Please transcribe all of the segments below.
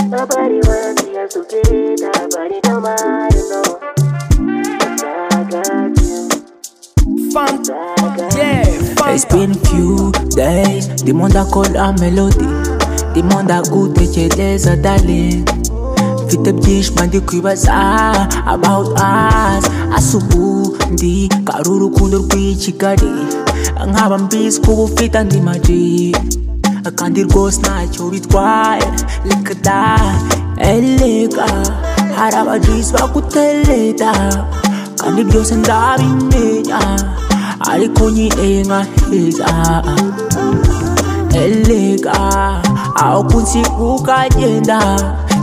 nobody wants to us together, but it don't matter, no. 'Cause I got you, Funk, I got you. yeah, It's funk. been few days, demanda kolla melodi Demanda goede cedeza, darling Vite bdish mandi kuibaza about us Asubu ndi karuru kundur kuichikadi Angaba mbis kubufita ndi maji Akandir ghost na chorit kwae Likada eleka Harabajis bakuteleta Kandi byose ndabimenya ariko nyinenga heza eleka aho kunsi ukagenda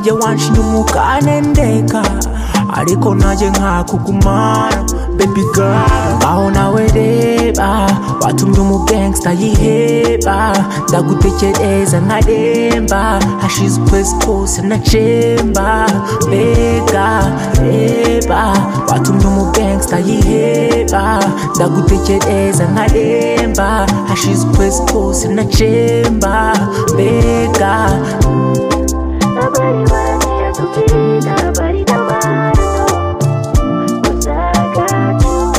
je wanshinumukane ariko naje nkakugumana baby girl ngaho nawe reba watumye umugangsta yiheba ndagutekereza nkaremba hashize ukwezi kose nacemba mbega reba watumye umugangsta yiheba ndagutekereza nkaremba hashize ukwezi kose nacemba mbega Nobody wants us together, but it don't matter, no. 'Cause I got you,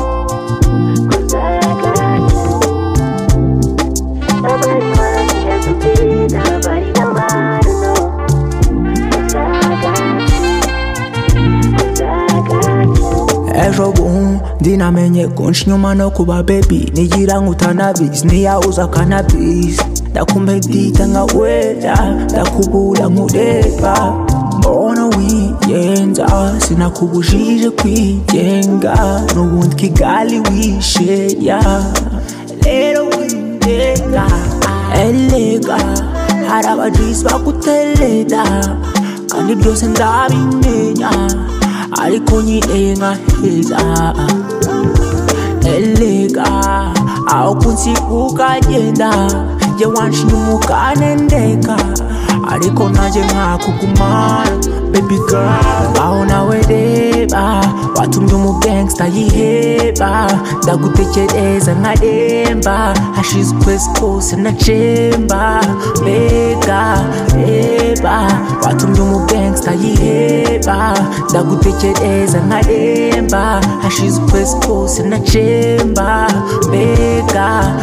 'cause I got you. Nobody wants us together, but it don't matter, no. 'Cause I got you, 'cause I got you. ejo bundi namenye konshi nyuma no kuba bebi nigira nk'utanabizi niyawuza akanabizi ndakumedita nkawera ndakubura nkureba mbona wiyenza sinakubujije kwigenga n'ubundi kigali wisheya rero wiyenga eleka hari abajisi bagutereta kandi byose ndabimenya ariko nyinenga heza eleka aho kunsi ukagenda je wanshinumukanendeka ariko naje nkakugumana baby girl aho nawe reba watumye umugangsta yiheba ndagutekereza nkaremba hashize ukwezi kose nacemba mbega reba watumye umugangsta yiheba ndagutekereza nkaremba hashize ukwezi kose nacemba mbega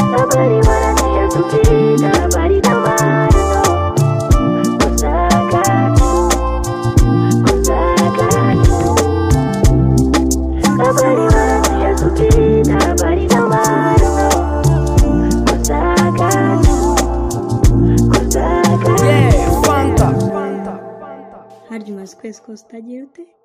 Nobody wanna see us together, but it don't matter, no. 'Cause I got you, 'cause I got you. Nobody wanna see us together, but it don't matter, no. 'Cause I got you, 'cause I got you. yeah, funk. harya umaze ukwezi kose utagira ute